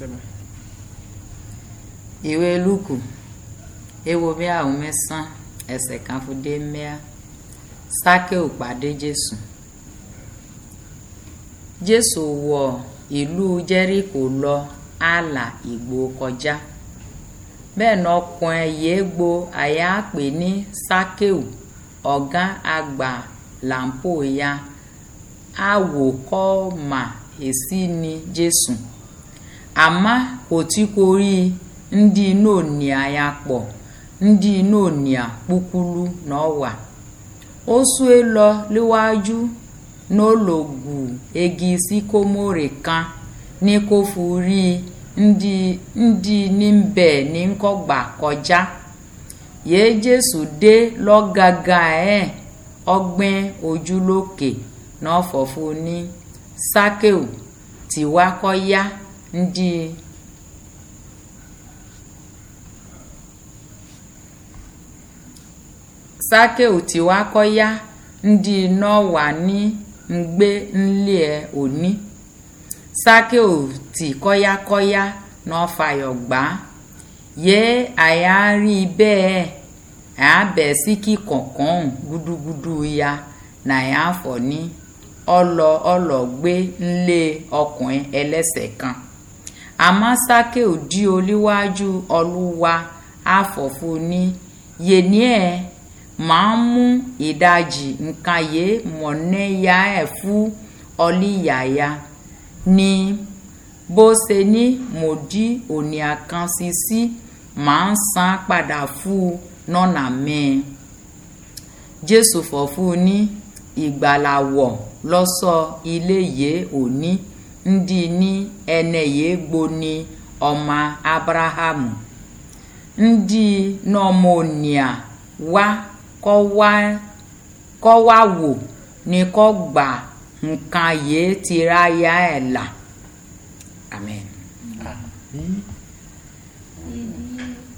Amen. ìwé lúkù ewo bí àwọn mẹ́sàn ẹsẹ̀ kan fún dé mẹ́à sákéù pàdé jésù jésù wọ ìlú jẹ́ríkò lọ ààlà ìgbò kọjá bẹ́ẹ̀ náà ọkùnrin yìí gbo àyà pè ní sákéù ọ̀gá àgbà làǹpò ya àwòkọ́ mà èsì ni jésù àmọ́ kò tí kò rí ndị nonia ya kpọ ndị nonia kpukulu n'ọwa ó sue lọ léwájú n'ològù egi síkómórè kan ní kó forí ndị ndị níbẹ̀ ní kọ́gbà kọjá yéé jésù dé lọ́gàgà ẹ̀ ọgbẹ́ ojúlókè náà fọ̀fọ̀ ní sákéù tiwa kọ́ yá ndị sákéù tiwa kọ́ yá ndị náà wà ní ngbé nlé ẹ̀ òní sákéù tì kọ́yákọ́yá náà fàyọ̀ gbà á yé àyà rí bẹ́ẹ̀ àyà bẹ̀ sí kí kọ̀ọ̀kan gúdúgúdú ya nàyà fọ̀ ní ọlọ ọlọ gbé nlé ọkùnrin ẹlẹ́sẹ̀ kan àmọ́ sákéù dí olíwájú ọlúwa àfọ̀fù ní yéní ẹ̀ máa ń mú ìdajì nǹkan yé mọ̀nẹ́yà ẹ̀ fún ọlíyàyà ní bó ṣe ní mòdí òní àkànṣe sí máa ń san padà fún nọ́nà mẹ́ẹ̀ jésù fọ̀fún ní ìgbàlàwọ̀ lọ́sọ̀ ilé yìí òní ndị ní ẹnẹ yìí gbóni ọmọ abrahamu ndị nọmọnìà wá kọ́ wá kọ́ wá wò ní kọ́ gbà nǹkan yìí ti ráyà ẹ̀ là amen. Àmín.